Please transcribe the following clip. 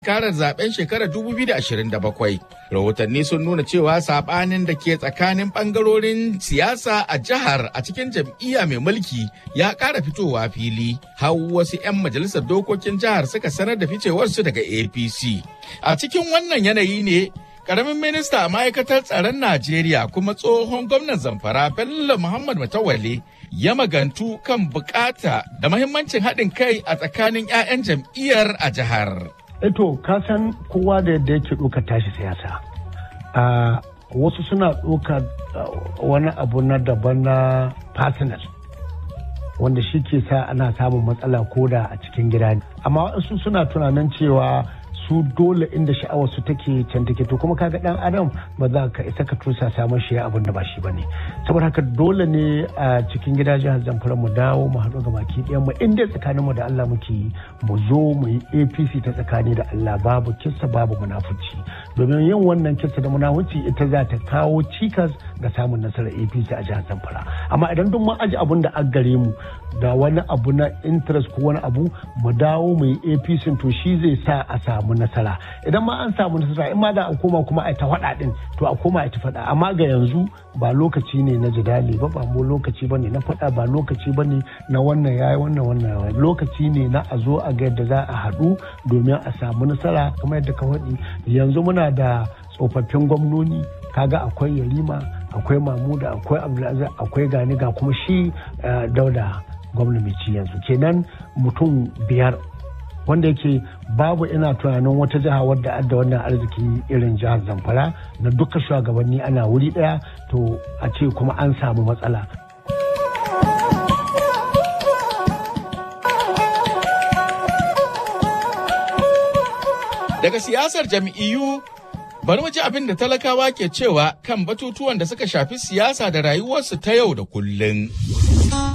karar zaben shekarar 2027 rahotanni sun nuna cewa sabanin da ke tsakanin bangarorin siyasa a jihar a cikin jam'iyya mai mulki ya ƙara fitowa fili har wasu 'yan majalisar dokokin jihar suka sanar da ficewarsu daga apc a cikin wannan yanayi ne karamin minista a ma'aikatar tsaron najeriya kuma tsohon gwamnan zamfara bello muhammad matawalle ya magantu kan bukata da mahimmancin haɗin kai a tsakanin 'ya'yan jam'iyyar a jihar. Eto, ka san kowa da yadda yake ɗaukar tashi siyasa. A wasu suna ɗaukar wani abu na daban na personal wanda shi ke sa ana samun matsala koda a cikin gida amma wasu suna tunanin cewa su dole inda sha'awar su take can take to kuma kaga dan adam ba za ka isa ka tusa samun shi abin da ba shi bane saboda haka dole ne a cikin gida jihar Zamfara mu dawo mu haɗu ga baki ɗayan mu inda tsakanin mu da Allah muke mu zo mu yi APC ta tsakani da Allah babu kissa babu munafuci domin yin wannan kissa da munafuci ita za ta kawo cikas ga samun nasarar APC a jihar Zamfara amma idan duk mun aji abun da an gare mu da wani abu na interest ko wani abu mu dawo mu yi APC to shi zai sa a samu nasara idan ma an samu nasara in ma da a koma kuma a ta faɗa din to a koma a ta faɗa amma ga yanzu ba lokaci ne na jidali ba ba mu lokaci bane na faɗa ba lokaci bane na wannan yayi wannan wannan lokaci ne na a zo a ga yadda za a haɗu domin a samu nasara kamar yadda ka faɗi yanzu muna da tsofaffin gwamnoni kaga akwai yarima akwai mamuda akwai abdulaziz akwai gani ga kuma shi dauda gwamna mai ci yanzu kenan mutum biyar wanda yake babu ina tunanin wata jiha wadda adda wannan arziki irin jihar zamfara na duka shugabanni ana wuri daya to a ce kuma an samu matsala daga siyasar jam'iyyu bari mu ji abin da talakawa ke cewa kan batutuwan da suka shafi siyasa da rayuwarsu ta yau da kullum.